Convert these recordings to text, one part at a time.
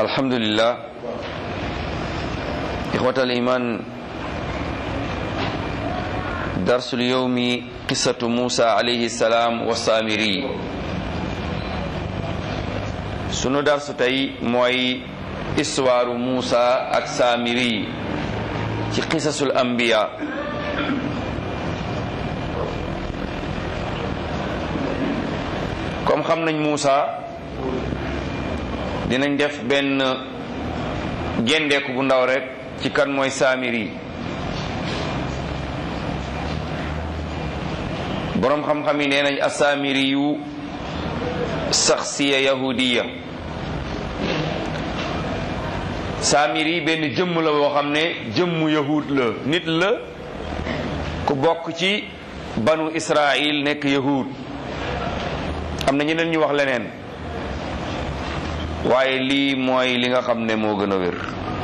الحمد لله إخوة الإيمان درس اليوم قصة موسى عليه السلام والسامري sunu darsu tey mooy histoire Muusa ak Saamiri ci qisasul anbiya comme xam nañ Muusa dinañ def benn gendeeku bu ndaw rek ci kan mooy Saamiri boroom xam-xam yi nee nañ asaamiri yu saxsiya yahudiya saamiri benn jëmm la boo xam ne jëmmu yahud la nit la ku bokk ci banu israil nekk yahud am na ñeneen ñu wax leneen waaye lii mooy li nga xam ne moo gën a wér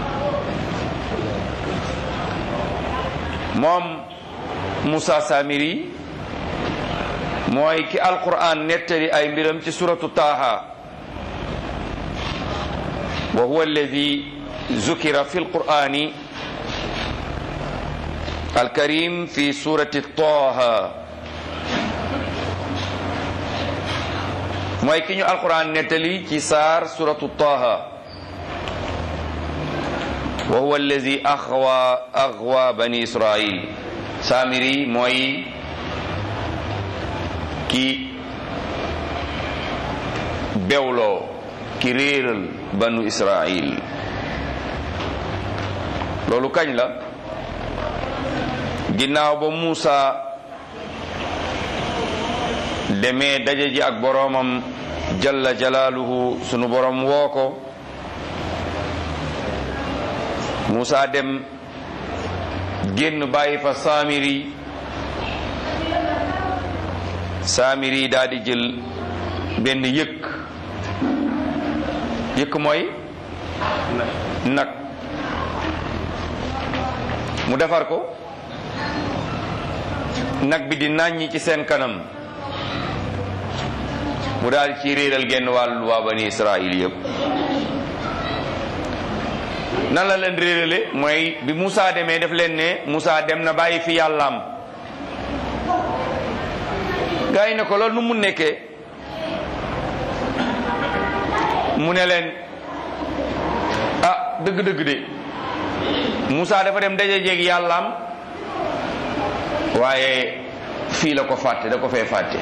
moom Moussa Samiri mooy ki alquran nettali ay mbiram ci suratu taaha wa huwa alladi zukira fi alqurani alkarim fi surati taaha mooy ki ñu alquran nettali ci saar suratu taaha wa huwa alladi axwa axwa bani israil samiri mooy ki bewloo ki réeral banu israil loolu kañ la ginnaaw ba Muusa demee daje ji ak boroomam jalla jalaaluhu sunu boroom woo ko Muusa dem génn bàyyi fa Saamiri saamiri daal di jël benn yëkk yëkk mooy nag mu defar ko nag bi di nàññi ci seen kanam mu daal ci réeral genn wàllu waa bani israil yëpp nan la leen réerale mooy bi Moussa demee def leen ne Moussa dem na bàyyi fi yàllaam gaa yi ne ko loolu nu mu nekkee mu ne leen ah dëgg-dëgg de Moussa dafa dem daje jeeg yàllaam waaye fii la ko fàtte da ko fee fàtte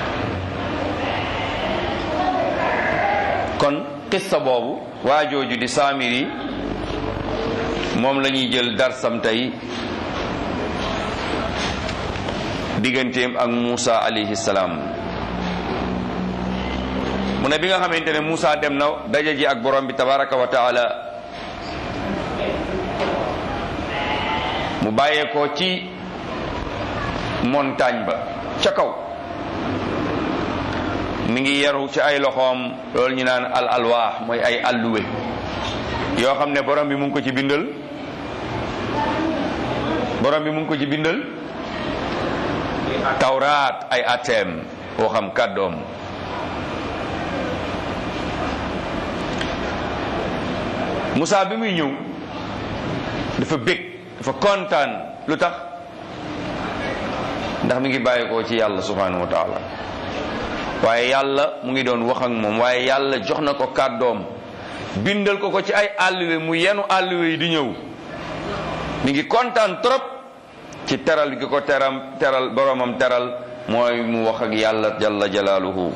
kon qissa boobu waa jooju di Saamiri moom la ñuy jël darsam tey digganteem ak Moussa alayhi salaam mu ne bi nga xamante ne Moussa dem na daje ji ak borom bi tabaraka wa taala mu bàyyeekoo ci montagne ba ca kaw mi ngi yaru ci ay loxoom loolu ñu naan al alwaax mooy ay alluwe yoo xam ne borom bi mu ngi ko ci bindal borom bi mu ngi ko ci bindal tawraat ay ateem boo xam kàddoom Moussa bi muy ñëw dafa bég dafa kontaan lu tax ndax mi ngi bàyyi ko ci yàlla subhanahu wa taala waaye yàlla mu ngi doon wax ak moom waaye yàlla jox na ko kàddoom bindal ko ko ci ay àlluwe mu yenu àlluwe yi di ñëw mi ngi kontaan trop ci teral gi ko teram teral boromam teral mooy mu wax ak yàlla jalla jalaaluhu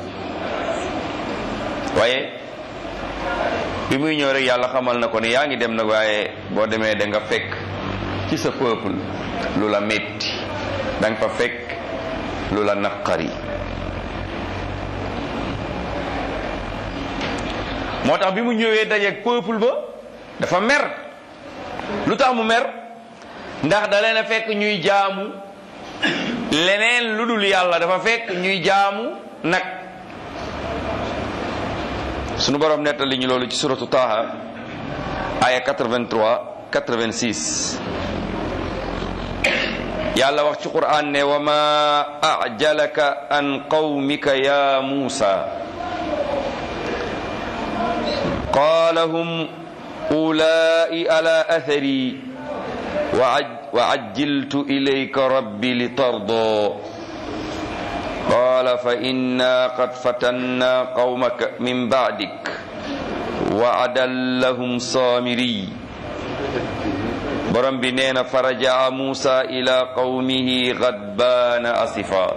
waaye bi muy ñëw rek yàlla xamal na ko ne yaa ngi dem nag waaye boo demee da nga fekk ci sa peuple lu la metti da nga fa fekk lu la naqari moo tax bi mu ñëwee dajeeg peuple ba dafa mer lu tax mu mer ndax da leen a fekk ñuy jaamu leneen lu dul yàlla dafa fekk ñuy jaamu nag sunu borom nettali ñu loolu ci suratu Taha aya 83 86 yàlla wax ci Qur'an ne wa ma ajalaka an qawmika ya Musa qaala hum ulaai ala athari wa ajjiltu ilayka rabbi litarda qaala fa inna qad fatanna qawmaka min ba'dik wa adallahum saamiri borom bi nee na faraja Muusa ila qawmihi gadbaana asifa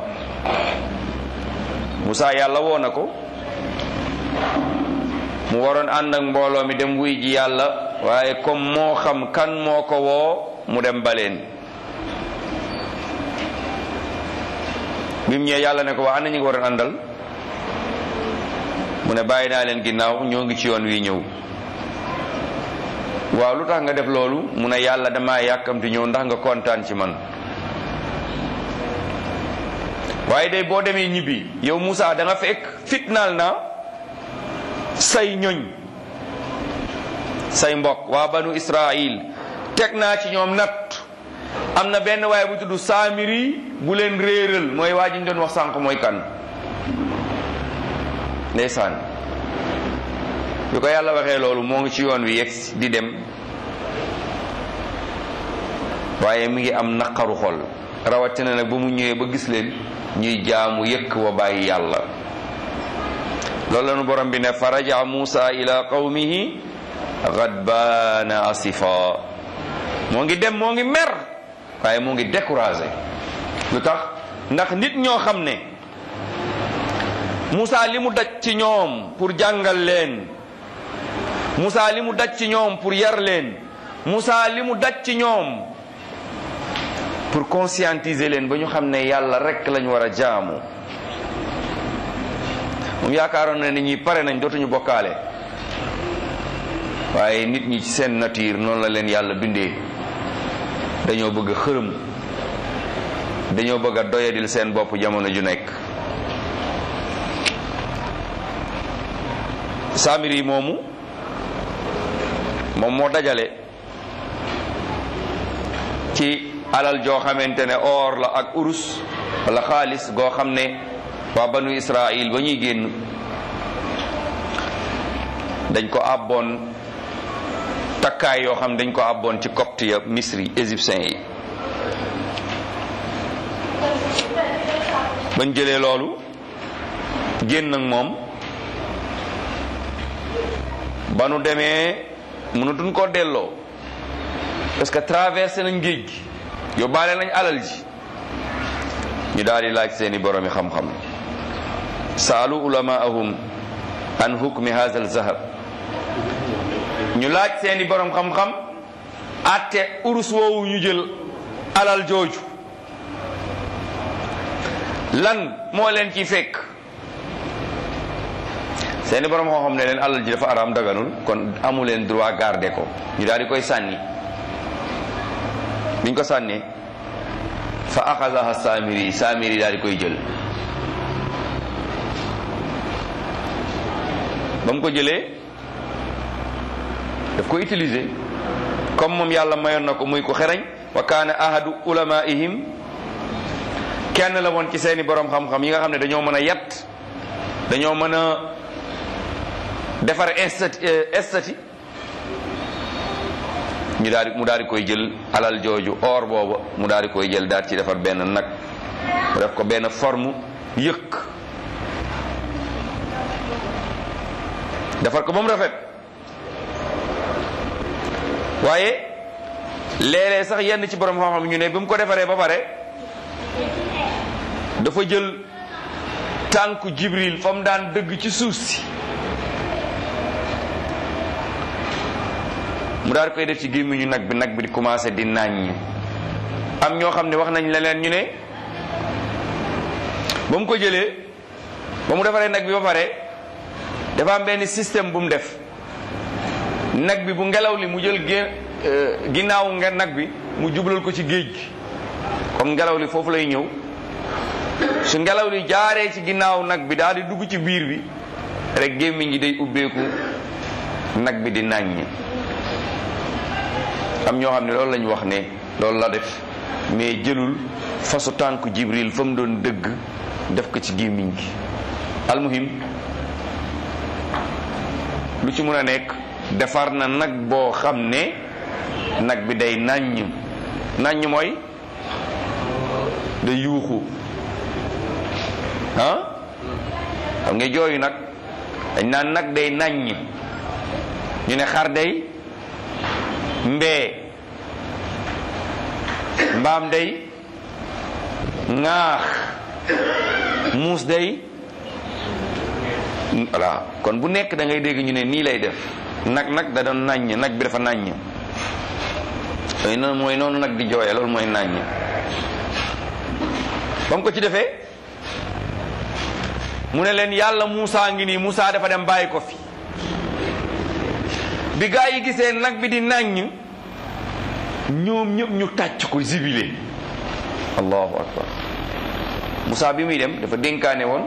Muusa yàlla woo na ko mu waroon ànd ak mbooloo mi dem wuy ji yàlla waaye comme moo xam kan moo ko woo mu dem baleen bi mu ñëwee yàlla ne ko waa ana ñi nga waroon àndal mu ne bàyyi naa leen ginnaaw ñoo ngi ci yoon wi ñëw waaw lu tax nga def loolu mu ne yàlla dama yàkkamti ñëw ndax nga kontaan ci man waaye day boo demee ñibbi yow Moussa da nga fekk fitnaal na say ñoñ say mbokk waa banu Israil teg naa ci ñoom natt am na benn waaye bu tudd Saamiri bu leen réeral mooy waa ji ñu doon wax sànq mooy kan ndeysaan bi ko yàlla waxee loolu moo ngi ci yoon wi yegg di dem waaye mi ngi am naqaru xol rawatina nag ba mu ñëwee ba gis leen ñuy jaamu yëkk wa bàyyi yàlla loolu la nu borom bi ne faraja Muusa ila qawmihi gadbaana asifa moo ngi dem moo ngi mer waaye moo ngi découragé lu tax ndax nit ñoo xam ne Muusa li mu daj ci ñoom pour jàngal leen Muusa li mu daj ci ñoom pour yar leen Muusa li mu daj ci ñoom pour conscientiser leen ba ñu xam ne yàlla rekk lañu war a jaamu moom yaakaaroon na ni ñi pare nañ dootuñu bokkaale waaye nit ñi ci seen nature noonu la leen yàlla bindee dañoo bëgg a xërëm dañoo bëgg a doyadil seen bopp jamono ju nekk saamir yi moomu moom moo dajale ci alal joo xamante ne or la ak urus wala xaalis goo xam ne waa banu Israil ba ñuy génn dañ ko àbboon takkaay yoo xam dañ ko àbboon ci copte ya misri égyptien yi bañ jëlee loolu génn ak moom ba nu demee mënatuñ koo delloo parce que traversé nañ géej gi yóbbaale nañ alal ji ñu daal di laaj seeni boromi xam-xam saalu ulamaahum an hukmi hadha zahab ñu laaj seeni borom xam-xam atte urus woowu ñu jël alal jooju lan moo leen ci fekk seeni borom xam-xam ne leen alal ji dafa araam daganul kon amu leen droit garder ko ñu daal di koy sànni biñ ko sànnee fa axadaha saamiri saamiri daal di koy jël ba mu ko jëlee daf ko utiliser comme moom yàlla mayoon na ko muy ko xereñ wa kaana ahadu ulamaihim kenn la woon ci seeni borom xam-xam yi nga xam ne dañoo mën a yat dañoo mën a defar estati estati ñu daal di mu daal di koy jël alal jooju or booba mu daal di koy jël daal ci defar benn nag mu def ko benn forme yëkk defar ko ba mu rafet waaye léeg-léeg sax yenn ci borom xam-xam ñu ne bi mu ko defaree ba pare dafa jël tànku jibril fa mu daan dëgg ci suuf si mu daal koy def ci gémmiñu nag bi nag bi di commencé di nàññ am ñoo xam ne wax nañ leneen ñu ne ba mu ko jëlee ba mu defaree nag bi ba pare dafa am benn système bu mu def nag bi bu ngelaw li mu jël gé ginnaaw nga nag bi mu jublal ko ci géej gi comme ngelaw li foofu lay ñëw su ngelaw li jaaree ci ginnaaw nag bi daal di dugg ci biir bi rek gémmiñ gi day ubbeeku nag bi di nàññ am ñoo xam ne loolu lañu wax ne loolu la def mais jëlul fasu tànk jibril fa mu doon dëgg def ko ci gémmiñ gi almuhim lu ci mun a nekk defar na nag boo xam ne nag bi day nàññ nàññ mooy da yuuxu ah xam nga jooyu nag dañ naan nag day nàññ ñu ne xar day mbee mbaam day ŋaax muus day voilà kon bu nekk da ngay dégg ñu ne nii lay def nag nag da doon nàññ nag bi dafa nàññ yooyu noonu mooy noonu nag di jooye loolu mooy nàññ ba mu ko ci defee mu ne leen yàlla Muusa ngi nii Muusa dafa dem bàyyi ko fi bi gaa yi gisee nag bi di nàññ ñoom ñëpp ñu tàcc ko zibile allahu akbar Muusa bi muy dem dafa dénkaane woon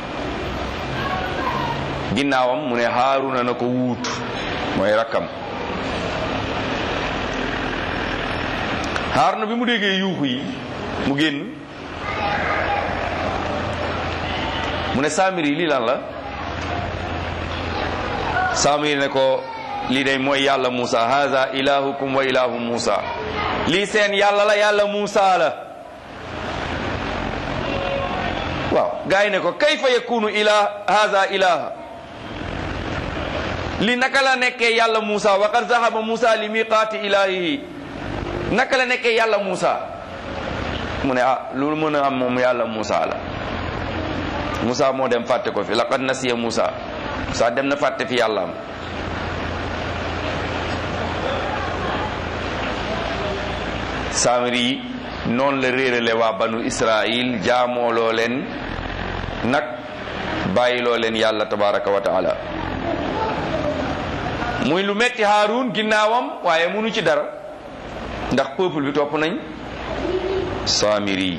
ginnaawam mu ne Haaruna na ko wuutu mooy rakkam Haaruna bi mu déggee yuuxu yi mu génn mu ne Samiri lii lan la Samiri ne ko lii day mooy yàlla Muusa haza ilahukum wa ilahu Muusa lii seen yàlla la yàlla Muusa la waaw gaa yi ne ko kayfa yakunu ilah haza ilaha li naka la nekkee yàlla Muusa wa qad zahaba Muusa li miqaati ilahihi naka la nekkee yàlla Muusa mu ne ah loolu mën a am moom yàlla Muusa la Muusa moo dem fàtte ko fi laqad nasiya Muusa Muusa dem na fàtte fi yàlla am Samiri yi noonu la réerale waa banu Israil jaamooloo leen nag bàyyiloo leen yàlla tabaraka wa taala muy lu metti Haarun ginnaawam waaye munu ci dara ndax peuple bi topp nañ Samiri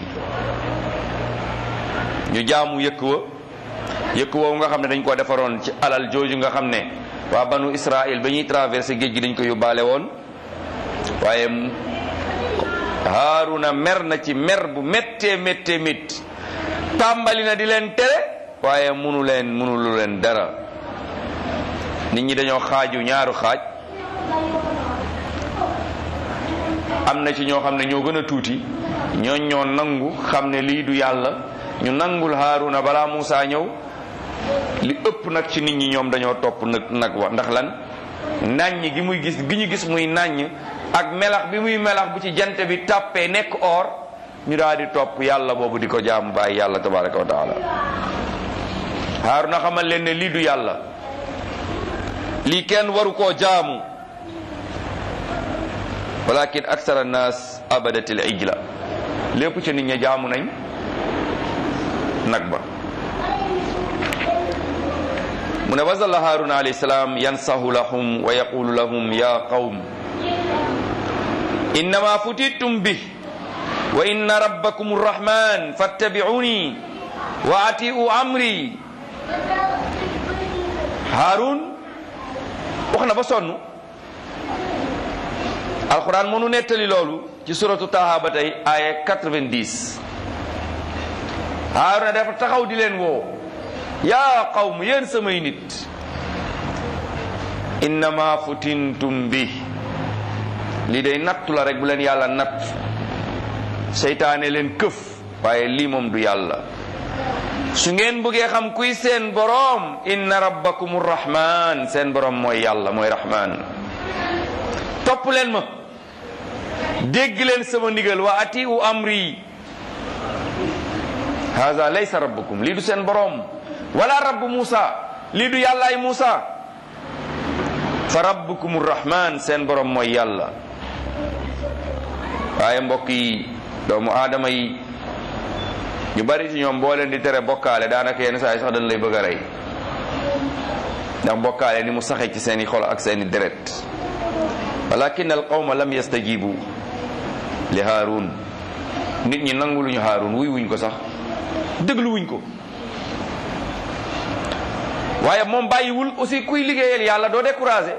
ñu jaamu yëkk wa yëkk woowu nga xam ne dañ ko defaroon ci alal jooju nga xam ne waa banu Israël ba ñuy traversé géej gi dañ ko yóbbaale woon waaye Haaruna mer na ci mer bu méttee méttee métti tàmbali na di leen tere waaye munu leen munu lu leen dara nit ñi dañoo xaaju ñaaru xaaj am na ci ñoo xam ne ñoo gën a tuuti ñooñ ñoo nangu xam ne lii du yàlla ñu nangul Haaruna balaa Muusa ñëw li ëpp nag ci nit ñi ñoom dañoo topp nag nag wa ndax lan nàññ gi muy gis gi ñu gis muy nàññ ak melax bi muy melax bu ci jant bi tàppee nekk or ñu daal di topp yàlla boobu di ko jaamu bàyyi yàlla tabaraka wa taala Haaruna xamal leen ne lii du yàlla lii kenn waru koo jaamu walakin aksar annas abadatil ijla lépp ci nit ña jaamu nañ nag ba mu ne wasalla haruna alayhi salaam yansahu lahum wa yaqulu lahum ya qawm innama futittum bih wa inna rabbakum arrahman fattabi'uni wa atiu amri harun wax na ba sonn alquran mënu nettali loolu ci suratu taha ba tey aya 90 Haaruna dafa taxaw di leen woo yaa qawm yéen samay nit innama futintum bi lii day nattu la rek bu leen yàlla natt seytaane leen këf waaye lii moom du yàlla su ngeen bëggee xam kuy seen boroom inna rabbakum rahman seen boroom mooy yàlla mooy rahman topp leen ma dégg leen sama ndigal wa ati u amri haza laysa rabbukum lii du seen boroom wala rabbu Musa lii du yàllaay Musa fa rabbukum rahman seen boroom mooy yàlla waaye mbokk yi doomu aadama yi ñu bari ci ñoom boo leen di tere bokkaale daanaka yenn saa yi sax dañ lay bëgg a rey ndax bokkaale ni mu saxee ci seeni xol ak seeni deret walakin al qawma lam yastajibu li haarun nit ñi nangu luñu haarun wuy wuñ ko sax déglu wuñ ko waaye moom bàyyiwul aussi kuy liggéeyal yàlla doo découragé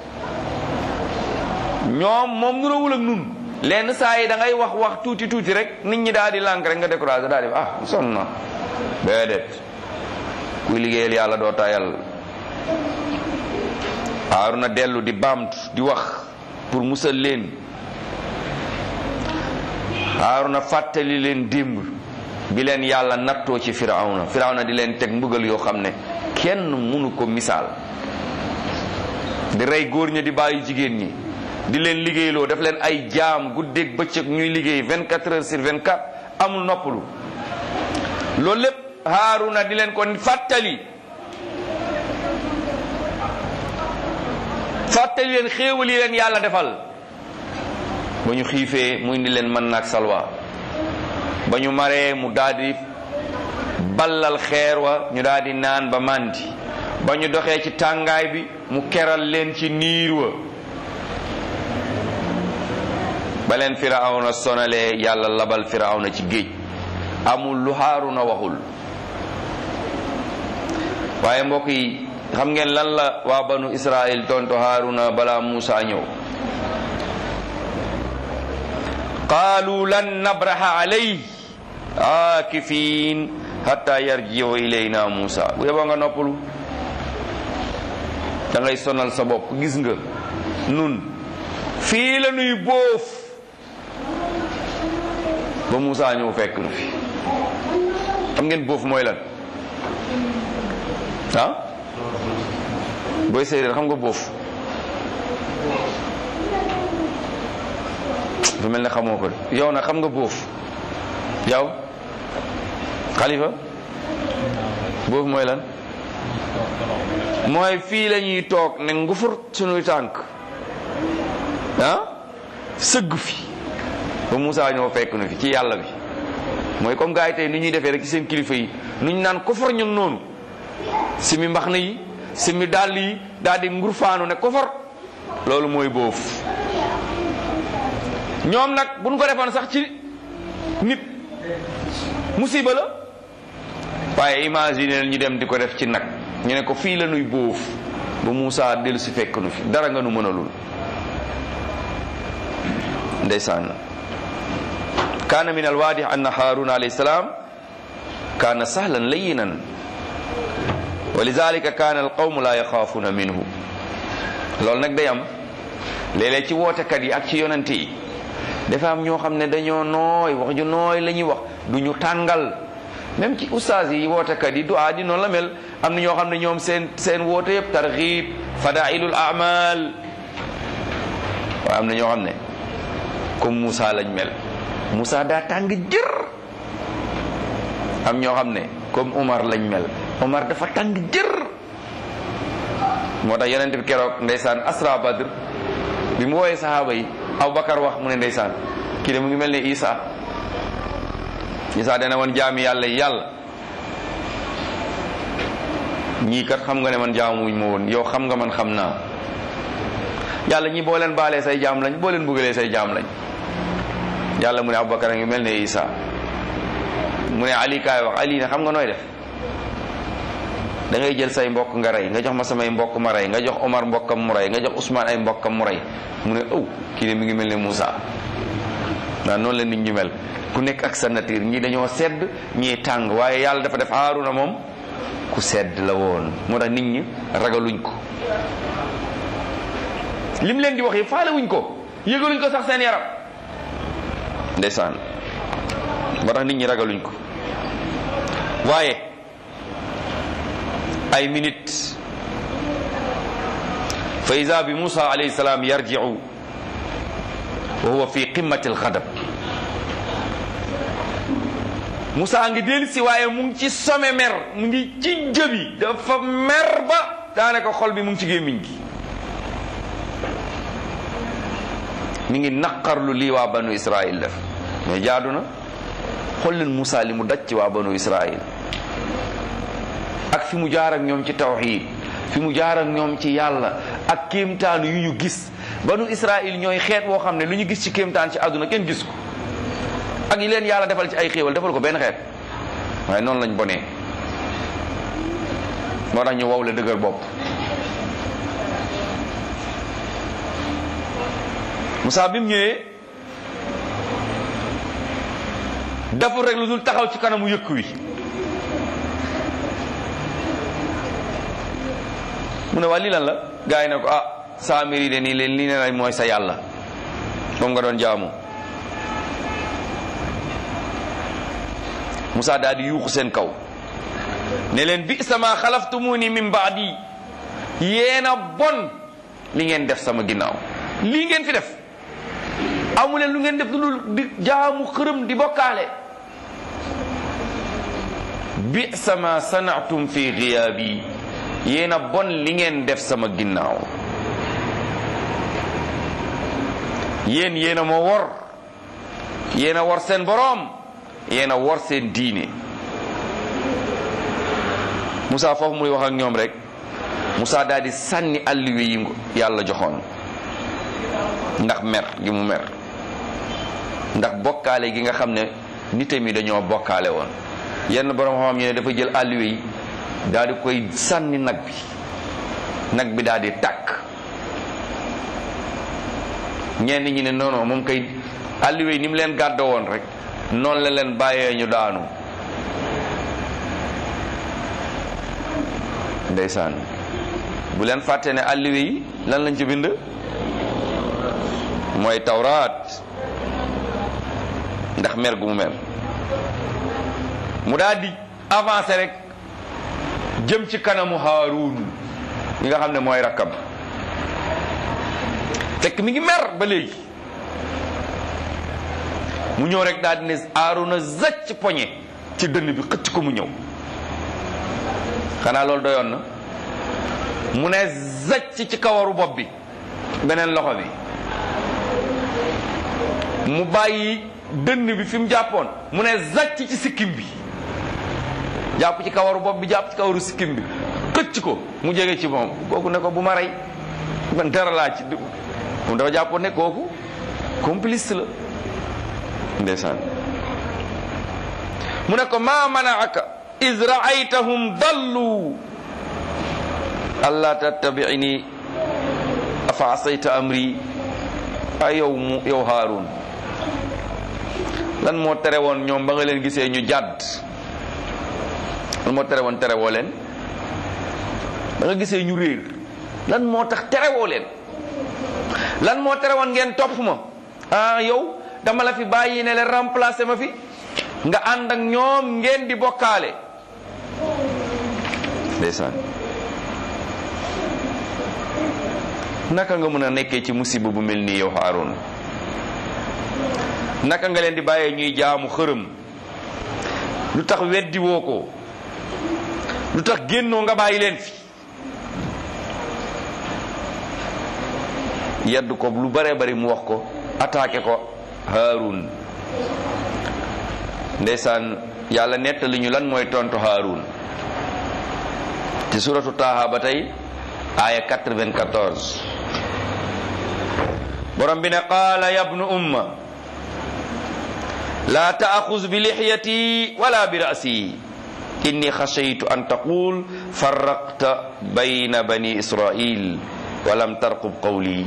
ñoom moom nurawul ak nun lenn saa yi da ngay wax wax tuuti tuuti rek nit ñi daal di lànk rek nga découragé daal di ah sonn na déedéet kuy liggéeyal yàlla doo tayal Haaruna dellu di baamtu di wax pour musal leen Haaruna fàttali leen démb bi leen yàlla nattoo ci firawna firawna di leen teg mbugal yoo xam ne kenn mënu ko misaal di rey góor ña di bàyyi jigéen ñi di leen liggéeyloo daf leen ay jaam guddeeg bëccëg ñuy liggéey 24 heures sur 24 amul noppalu loolu lépp Haaruna di leen ko fàttali fàttali leen xéewal yi leen yàlla defal ba ñu xiifee mu indi leen mën naag salwa ba ñu maree mu daldi ballal xeer wa ñu daldi naan ba màndi ba ñu doxee ci tàngaay bi mu keral leen ci niir wa ba leen firawna sonalee yàlla labal firawna ci géej amul lu Haaruna waxul waaye mbokk yi xam ngeen lan la waa banu Israël tonto Haaruna balaa Muusa ñëw qaalu lan nabraha alayhi aakifiin hatta yarjiu ilayna Muusa bu yeboo nga noppalu da ngay sonal sa bopp gis nga nun fii la nuy boof ba Muusa ñëw fekk nu fi xam ngeen boof mooy lan ah booy séeréer xam nga boof du mel ne xamoo ko yow nag xam nga boof yow xalifa boof mooy lan mooy fii la ñuy toog ne ngufur sunuy tànk ah sëgg fi ba Moussa ñoo fekk nu fi ci yàlla bi mooy comme gars yi tey ni ñuy defee rek ci seen kilifa yi nu ñu naan kofar ñun noonu simi mbax na yi simi dàll yi daal di ngurfaanu ne kofar loolu mooy boof ñoom nag buñ ko defoon sax ci nit musiba la waaye imagine ñu dem di ko def ci nag ñu ne ko fii la nuy boof ba Moussa dellu si fekk nu fi dara nga nu mënalul ndeysaan kaana min alwaadix anna haaruna alayhi salaam kaana sahlan layinan wa lidalika kaana alqawmu la yaxaafuuna minhu loolu nag day am léeg-léeg ci wootekat yi ak ci yonante yi dafa am ñoo xam ne dañoo nooy wax ju nooy la ñuy wax du ñu tàngal même ci ustaas yi wootekat yi du aa di noonu la mel am na ñoo xam ne ñoom seen seen woote yëpp targhib fadailul amal waaye am na ñoo xam ne comme Moussa lañ mel Moussa daa tàng jër am ñoo xam ne comme Omar lañ mel Omar dafa tàng jër moo tax yonent bi keroog ndeysaan asra badr bi mu wooyee sahaaba yi Aboubacar wax mu ne ndeysaan kii de mu ngi mel ne Isa Isa dana woon jaami yàlla yàlla ñii kat xam nga ne man jaamuwuñ ma woon yow xam nga man xam naa yàlla ñi boo leen baalee say jaam lañ boo leen buggalee say jaam lañ yàlla mu ne Aboubacar a ngi mel ne Isa mu ne Ali kaay wax Ali ne xam nga nooy def da ngay jël say mbokk nga rey nga jox ma samay mbokk ma rey nga jox Omar mbokkam mu rey nga jox Ousmane ay mbokkam mu rey mu ne ëw kii de mi ngi mel ne Moussa waaw noonu la nit ñu mel ku nekk ak sa nature ñii dañoo sedd ñii tàng waaye yàlla dafa def Haaruna moom ku sedd la woon moo tax nit ñi ragaluñ ko lim leen di wax yi faale wuñ ko yëgaluñ ko sax seen yaram ndeysaan moo tax nit ñi ragaluñ ko waaye ay minute fa ida bi Musa alayhi salaam yarji'u wa huwa fi qimmati alxadab Musa ngi dellu si waaye mu ngi ci some mer mu ngi ci jëbi dafa mer ba daanaka xol bi mu ngi ci gémmiñ gi mi ngi naqarlu lii waa banu Israil def mais jaadu na xool leen Musa li mu daj ci waa banu Israil ak fi mu jaar ak ñoom ci tawxiid fi mu jaar ak ñoom ci yàlla ak kéemtaan yu ñu gis banu Israil ñooy xeet woo xam ne lu ñu gis ci kéemtaan ci àdduna kenn gis ko ak yi leen yàlla defal ci ay xéewal defal ko benn xeet waaye noonu lañ bonee moo tax ñu wow la dëgër bopp Moussa bi mu ñëwee deful rek lu dul taxaw ci kanamu yëkk wi mu ne waa lii lan la gars yi ne ko ah saamiri de nii leen lii ne lay mooy sa yàlla moom nga doon jaamu Moussa daal di yuuxu seen kaw ne leen bi sama xalaftumuni min baadi yéen a bon li ngeen def sama ginnaaw lii ngeen fi def amu leen lu ngeen def lu dul di jaamu xërëm di bokkaale bi sama sanatum fi giyaabi yéen a bon li ngeen def sama ginnaaw yéen yéen a ma wor yéen a wor seen boroom yéen a wor seen diine Moussa foofu muy wax ak ñoom rek Moussa daal di sànni alluwe yi yàlla joxoon ndax mer gi mu mer ndax bokkaale gi nga xam ne nitam yi dañoo bokkaale woon yenn borom xam-xam ñu ne dafa jël alluwe yi daal di koy sànni nag bi nag bi daal di tàkk ñenn ñi ne non non moom kay alluwe yi ni mu leen gàddo woon rek noonu la leen bàyyee ñu daanu ndeysaan bu leen fàtte ne alluwe yi lan lañ ci bind mooy tawraat ndax mer gu mu mer mu daal di avancé rek jëm ci kanamu Haarun mi nga xam ne mooy rakkam fekk mi ngi mer ba léegi mu ñëw rek daal di ne Haaruna zacc poñe ci dënn bi xëcc ko mu ñëw xanaa loolu doyoon na mu ne zacc ci kawaru bopp bi beneen loxo bi mu bàyyi dënn bi fi mu jàppoon mu ne zacc ci sikkim bi jàpp ci kawaru bopp bi jàpp ci kawaru sikkim bi xëcc ko mu jege ci moom kooku ne ko bu ma rey man dara laa ci moom dafa jàppoon ne kooku complice la ndeysaan mu ne ko maa manaaka iz raaytahum dallu allah tattabiini afa asayta amri ay yow mu yow Haarun lan moo tere woon ñoom ba nga leen gisee ñu jàdd lan moo tere woon terewoo leen ba nga gisee ñu réer lan moo tax terewoo leen lan moo tere woon ngeen topp ma ah yow dama la fi bàyyi ne leen remplacer ma fi nga ànd ak ñoom ngeen di bokkaale ndeysaan naka nga mën a nekkee ci musiba bu mel nii yow Haarun naka nga leen di bàyyee ñuy jaamu xërëm lu tax weddi woo ko lu tax génnoo nga bàyyi leen fi yedd ko lu bare bari mu wax ko attaqué ko Haarun ndeysaan yàlla nettali ñu lan mooy tontu Haarun ci suratu Taaha ba tey aaya 94 borom bi ne qaala yabnu umma laa taaxuz bi lixyati wala bi rasi inni xashaytu an taqul farraqta bayna bani israil walam tarqub qawli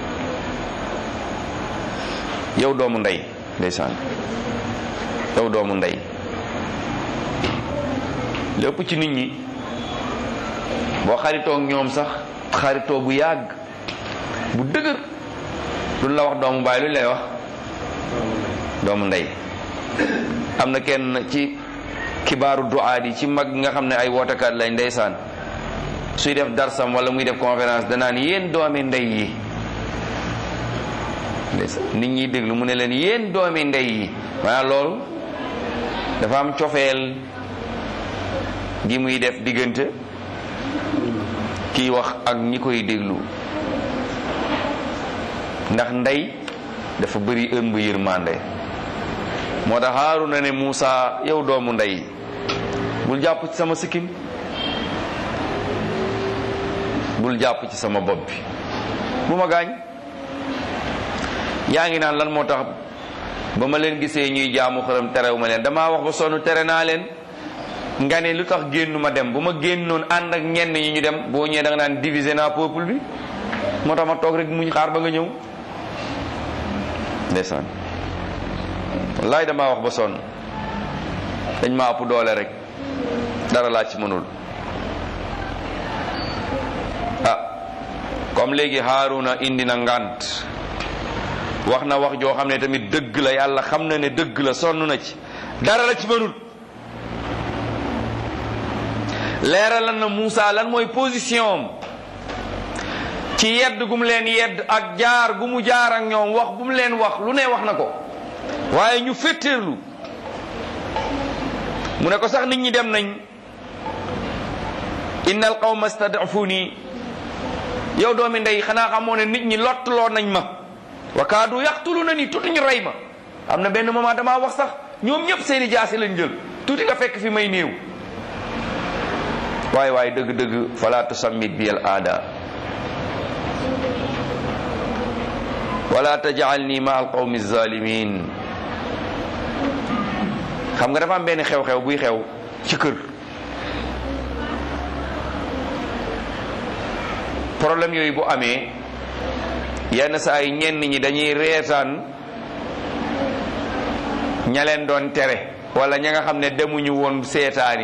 yow doomu ndey ndeysaan yow doomu ndey lépp ci nit ñi boo xaritoo ak ñoom sax xaritoo bu yàgg bu dëgër luñ la wax doomu baay luñ lay wax doomu ndey am na kenn ci kibaaru duaat yi ci mag nga xam ne ay wootekat lañ ndeysaan suy def darsam wala muy def conférence danaan yéen doomi ndey yi ndeysaan nit ñi déglu mu ne leen yéen doomi ndey yi maanaam loolu dafa am cofeel gi muy def diggante kiy wax ak ñi koy déglu ndax ndey dafa bëri ëmb yërmande moo tax Haaruna ne Muusa yow doomu ndey bul jàpp ci sama sikkim bul jàpp ci sama bopp bi bu ma gaañ yaa ngi naan lan moo tax ba ma leen gisee ñuy jaamu xërëm terew ma leen damaa wax ba sonn tere naa leen nga ne lu tax génnu ma dem bu ma génnoon ànd ak ñenn ñi ñu dem boo ñëwee da nga naan diviser naa peuple bi moo tax ma toog rek muñ xaar ba nga ñëw ndeysaan wallaay damaa wax ba sonn dañ ma ëpp doole rek dara laa ci mënul ah comme léegi Haaruna indi na ngant wax na wax joo xam ne tamit dëgg la yàlla xam na ne dëgg la sonn na ci dara la ci mënul leeralal na Muusa lan mooy position am ci yedd gu mu leen yedd ak jaar gu mu jaar ak ñoom wax bu mu leen wax lu ne wax na ko waaye ñu féttéerlu mu ne ko sax nit ñi dem nañ inna al qawma stadafuni yow doomi ndey xanaa xamoo ne nit ñi lottaloo nañ ma wa kaadu yaqtulu na ni tuuti ñu rey ma am na benn moment damaa wax sax ñoom ñëpp seeni jaasi lañ jël tuuti nga fekk fi may néew waaye waaye dëgg-dëgg fala tusammit bi al aada wala tajalni ma al qawmi zalimin xam nga dafa am benn xew-xew buy xew ci kër problème yooyu bu amee yenn saa yi ñenn ñi dañuy reetaan ña leen doon tere wala ña nga xam ne demuñu woon seetaani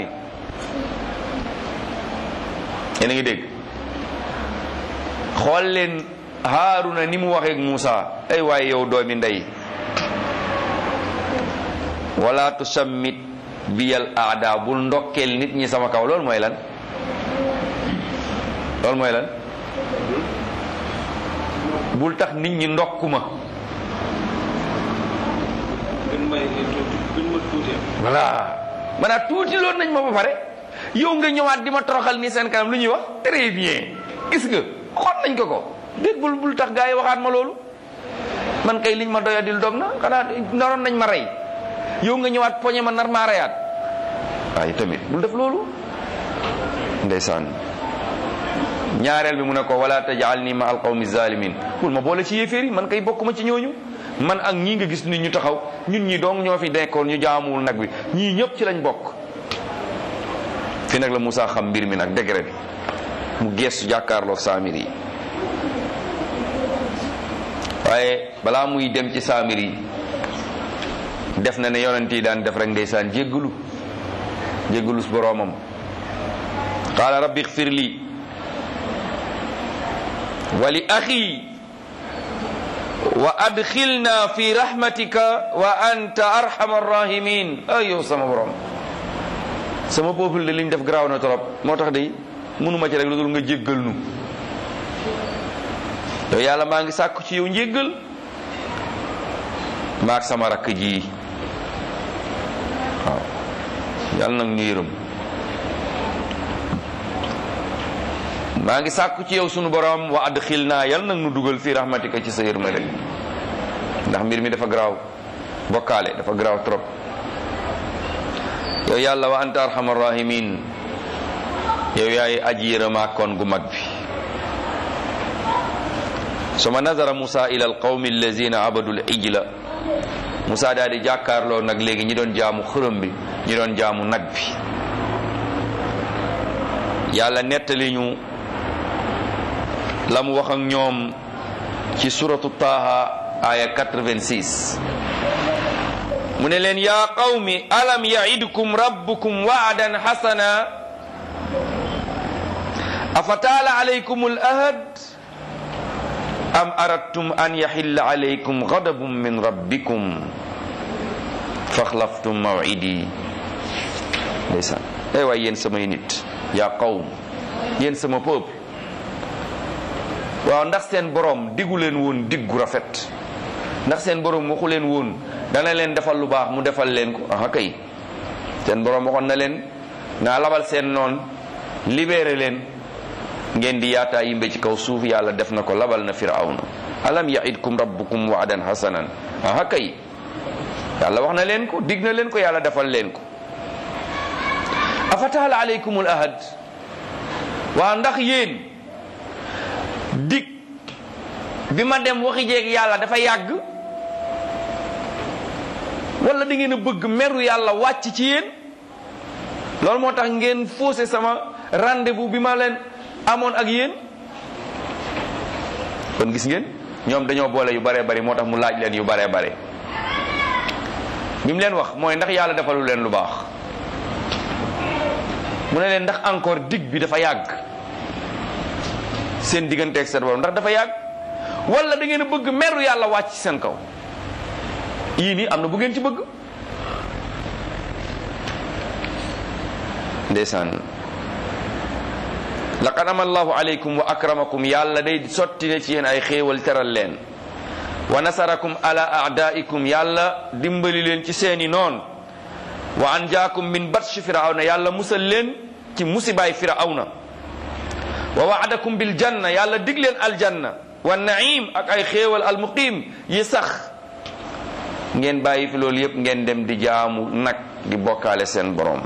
yéen a ngi dégg xool leen Haaruna ni mu waxeek Muusa ay waaye yow doomi ndey wala tusammit biyal aada bul ndokkeel nit ñi sama kaw loolu mooy lan loolu mooy lan bul tax nit ñi ndokkuma voilà maanaam tuuti loolu nañ ma ba pare yow nga ñëwaat di ma toroxal nii seen kanam lu ñuy wax très bien gis nga xool nañ ko ko déet bul bul tax gaa yi waxaat ma loolu man kay liñ ma doyadil dog na xanaa naroon nañ ma rey yow nga ñëwaat poñe ma nar maa reyaat waaye tamit bul def loolu ndeysaan ñaareel bi mu ne ko wala tajalni ma al qawmi zalimin bul ma boole ci yéeféer yi man kay bokkuma ci ñooñu man ak ñii nga gis nit ñu taxaw ñun ñi dong ñoo fi nekkoon ñu jaamuwul nag bi ñii ñëpp ci lañ bokk fi nag la Moussa xam mbir mi nag degré bi mu geestu jàkkaarloog saamir yi waaye balaa muy dem ci saamir yi def na ne yonent yi daan def rek ndeysaan jéggalu jéggalus boroomam qaala rabbi xfir li wa li axi wa adxilna fi rahmatika wa anta arhamar rahimin ay yow sama borom sama peuple de liñ def garaaw na trop moo tax de mënuma ci rek lu dul nga jéggal nu yow yàlla maa ngi sàkku ci yow njéggal maak sama rakk ji waaw yàlla nag ñu yërëm maa ngi sàkku ci yow sunu borom wa adxil naa yàlla nag nu dugal fii rahmatika ci sa yërmande ndax mbir mi dafa garaaw bokkaale dafa garaaw trop yow yàlla wa anta arhamar rahimin yow yaay aji yërëmaa koon gu mag bi suma nazara Musa ila alqawmi allazina abadu al ijla Musa daal di jàkkaarloo nag léegi ñi doon jaamu xërëm bi ñi doon jaamu nag bi yàlla nettali ñu la mu wax ak ñoom ci suratu Taha aya 86 mu ne leen yaa qawmi alam yaidkum rabbukum waadan xasana afa taala alaykum al ahad am aradtum an yaxilla alaykum gadabun min rabbikum faxlaftum mawidi ndeysaan ay waay yéen samay nit yaa qawm yéen sama peuple waaw ndax seen borom diggu leen woon diggu rafet ndax seen borom waxu leen woon dana leen defal lu baax mu defal leen ko aha kay seen borom waxoon na leen naa labal seen noon libéré leen ngeen di yaataa yimbe ci kaw suuf yàlla def na ko labal na firawna alam yaidkum rabbukum waadan hasanan aha kay yàlla wax na leen ko dig na leen ko yàlla defal leen ko afataala aleykumul ahad waaw ndax yéen dig bi ma dem waxi jeeg yàlla dafa yàgg wala da ngeen a bëgg meru yàlla wàcc ci yéen loolu moo tax ngeen faussé sama rendez-vous bi ma leen amoon ak yéen kon gis ngeen ñoom dañoo boole yu baree bari moo tax mu laaj leen yu baree bare bi mu leen wax mooy ndax yàlla defalu leen lu baax mu ne leen ndax encore dig bi dafa yàgg seen digganteeg seen borom ndax dafa yàgg wala da ngeen a bëgg meru yàlla wàcc seen kaw yii nii am na bu ngeen ci bëgg ndeysaan laqad ama allahu alaykum wa akramakum yàlla day sotti ne ci yéen ay xéewal teral leen wa nasarakum ala aadaikum yàlla dimbali leen ci seeni noon wa anjaakum min batshi firawna yàlla musal leen ci musibaay firawna wa waadakum bil janna yàlla dig leen aljanna wa naim ak ay xéewal almuqim yi sax ngeen bàyyi fi loolu yépp ngeen dem di jaamu nag di bokkaale seen borom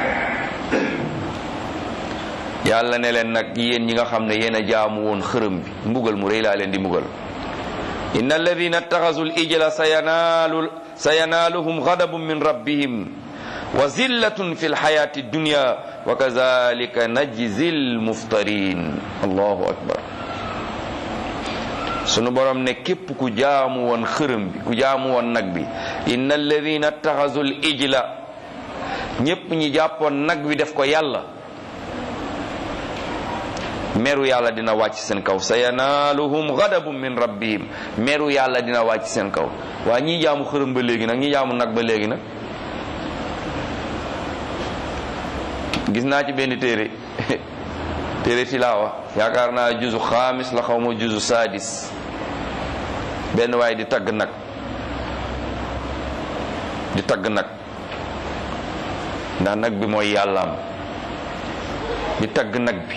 yàlla ne leen nag yéen ñi nga xam ne yéen a jaamu woon xërëm bi mbugal mu rëy laa leen di mbugal inna alladina ittaxasu l ijla sa yanaalu sa yanaaluhum gadabun min rabbihim wa zillatun fi lxayati dunya wa kazalika najzi lmuftarin allahu akbar sunu borom ne képp ku jaamu woon xërëm bi ku jaamu woon nag bi inna alladina ittaxasu l ijla ñépp ñi jàppoon nag wi def ko yàlla meru yàlla dina wàcc seen kaw sa yanaaluhum gadabun min rabbihim meru yàlla dina wàcc seen kaw waa ñii jaamu xërëm ba léegi nag ñi jaamu nag ba léegi nag gis naa ci benn téere téere tilaawa yaakaar naa juzu xaamis la xaw ma juzu saadis benn waaye di tagg nag di tagg nag ndax nag bi mooy yàllaam di tagg nag bi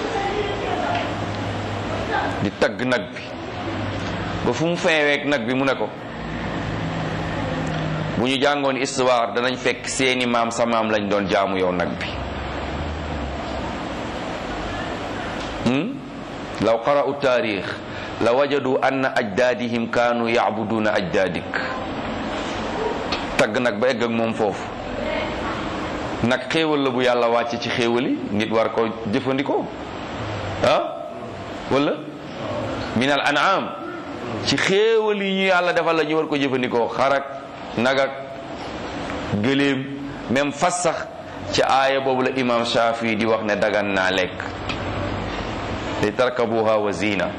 di tagg nag bi ba fu mu feeweek nag bi mu ne ko bu ñu jàngoon histoire danañ fekk seeni maam sa maam lañ doon jaamu yow nag bi law qara'u taarix la wajadu anna ajdaadihim kaanu yacbuduuna ajdaadik tagg nag ba egg ak moom foofu nag xéewal la bu yàlla wàcce ci xéewali nit war ko jëfandikoo ah wala min al an'am ci xéewal yi ñu yàlla defal la ñu war ko jëfandikoo xarak nagak gëléem même fas sax ci aaya boobu la imam Shafi di wax ne dagan naa lekk li tarkabuha wa zina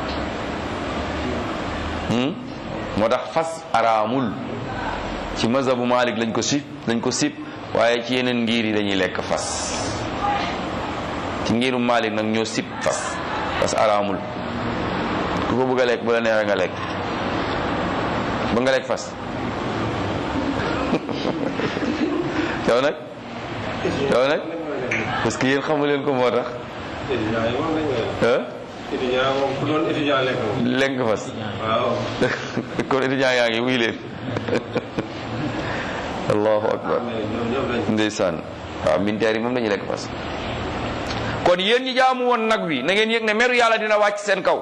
moo tax fas araamul ci mazhabu Malik lañ ko sib lañ ko sib waaye ci yeneen ngir yi dañuy lekk fas ci ngirum Malik nag ñoo sib fas fas araamul ku ko bëgg a lekk bu la neexee nga lekk ba nga lekk fas yow nag yow nag parce que yéen xamu leen ko moo tax lekk nga fas kon étudiant yaa ngi wuy leen allahu akbar ndeysaan waaw militaire yi moom dañuy lekk fas kon yéen ñi jaamu woon nag wi na ngeen yëg ne meru yàlla dina wàcc seen kaw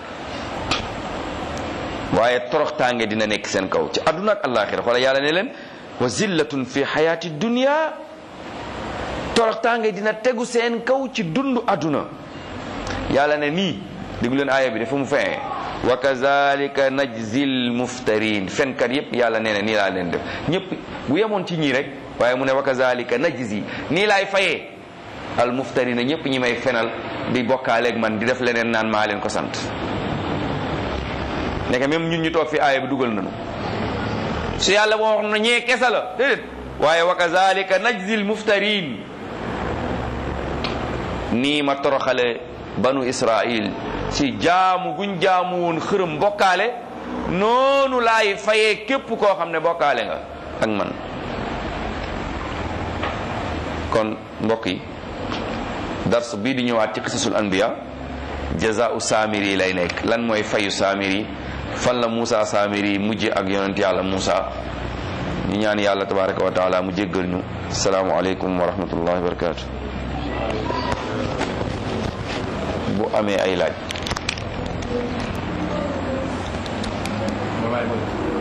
waaye toroxtaange dina nekk seen kaw ci àdduna ak àllaaxira xoolal yàlla ne leen wa zillatun fi xayaati dunya toroxtaange dina tegu seen kaw ci dundu àdduna yàlla ne nii déglu leen aaya bi dafa mu fee wa kazalika najzil muftarin fenkat yépp yàlla nee na nii laa leen def ñëpp bu yemoon ci ñii rek waaye mu ne wa kazalika najzi nii laay fayee al muftarina ñëpp ñi may fenal di bokkaaleeg man di def leneen naan maa leen ko sant nekk même ñun ñu toog fi aaya bi dugal nañu su yàlla moo wax na ñee kesa la déedéet waaye wa kazalika najzil muftarin nii ma toroxale banu israil ci jaamu guñ jaamu woon xërëm bokkaale noonu laay fayee képp koo xam ne bokkaale nga ak man kon mbokk yi dars bii di ñëwaat ci qisasul anbiya jazaau saamiri lay nekk lan mooy fayu saamiri fan la Moussa saamiri mujje ak yonent yàlla Moussa ñu ñaan yàlla tabaraka wa taala mu jéggal ñu asalaamualeykum wa rahmatullahi wa barakatu bu amee ay laaj